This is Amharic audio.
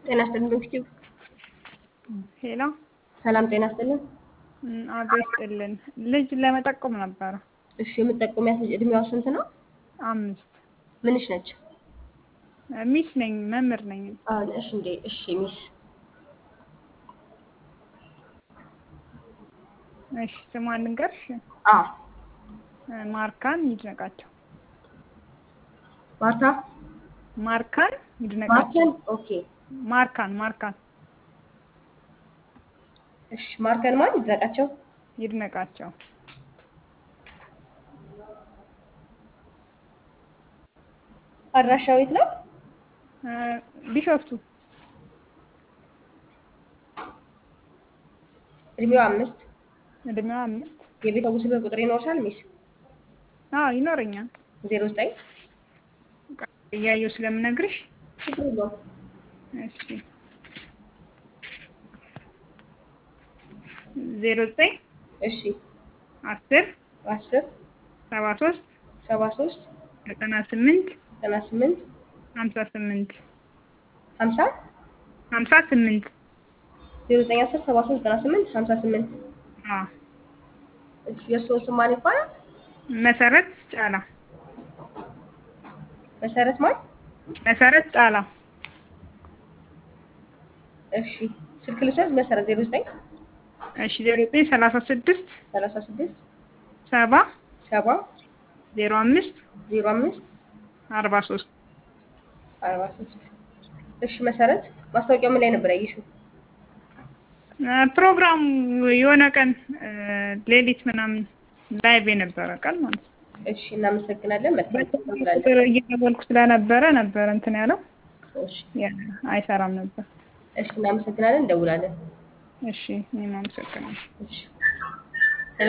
ጤና ይስጥልን ዶክቲቭ ሄሎ ሰላም ጤና ይስጥልን። አብሮ ይስጥልን። ልጅ ለመጠቆም ነበረ። እሺ የምትጠቁሚያት ልጅ እድሜዋ ስንት ነው? አምስት ምንሽ ነች? ሚስ ነኝ፣ መምህር ነኝ። አሁን እሺ እንዴ እሺ ሚስ እሺ ስሟን ልንገርሽ። አ ማርካን ይድነቃቸው። ማርታ ማርካን ይድነቃቸው። ማርከን ኦኬ ማርካን ማርካን እሺ ማርከን ማን ይድነቃቸው ይድነቃቸው። አድራሻው የት ነው? ቢሾፍቱ እድሜዋ አምስት እድሜዋ አምስት የቤተሰቡ ስልክ ቁጥር ይኖርሻል ሚስ? አዎ ይኖረኛል። ዜሮ ዘጠኝ እያየሁ ስለምነግርሽ ችግር የለውም እሺ ዜሮ ዘጠኝ እሺ አስር አስር ሰባ ሶስት ሰባ ሶስት ዘጠና ስምንት ዘጠና ስምንት ሀምሳ ስምንት ሀምሳ ሀምሳ ስምንት ዜሮ ዘጠኝ አስር ሰባ ሶስት ዘጠና ስምንት ሀምሳ ስምንት አዎ እሺ የእርስዎ ስም ማን ይባላል? መሰረት ጫላ መሰረት ማን? መሰረት ጫላ እሺ ስልክ ልውሰድ መሰረት ዜሮ ዘጠኝ እሺ ዜሮ ዘጠኝ ሰላሳ ስድስት ሰላሳ ስድስት ሰባ ሰባ ዜሮ አምስት ዜሮ አምስት አርባ ሶስት አርባ ሶስት እሺ መሰረት ማስታወቂያው ምን ላይ ነበር ያየሽው? ፕሮግራሙ የሆነ ቀን ሌሊት ምናምን ላይቭ የነበረ ቀን ማለት ነው። እሺ እናመሰግናለን። መልካም ቁጥር እየደወልኩ ስለነበረ ነበረ እንትን ያለው እሺ ያ አይሰራም ነበር። እሺ እናመሰግናለን። እንደውላለን። እሺ እኔም አመሰግናለሁ። እሺ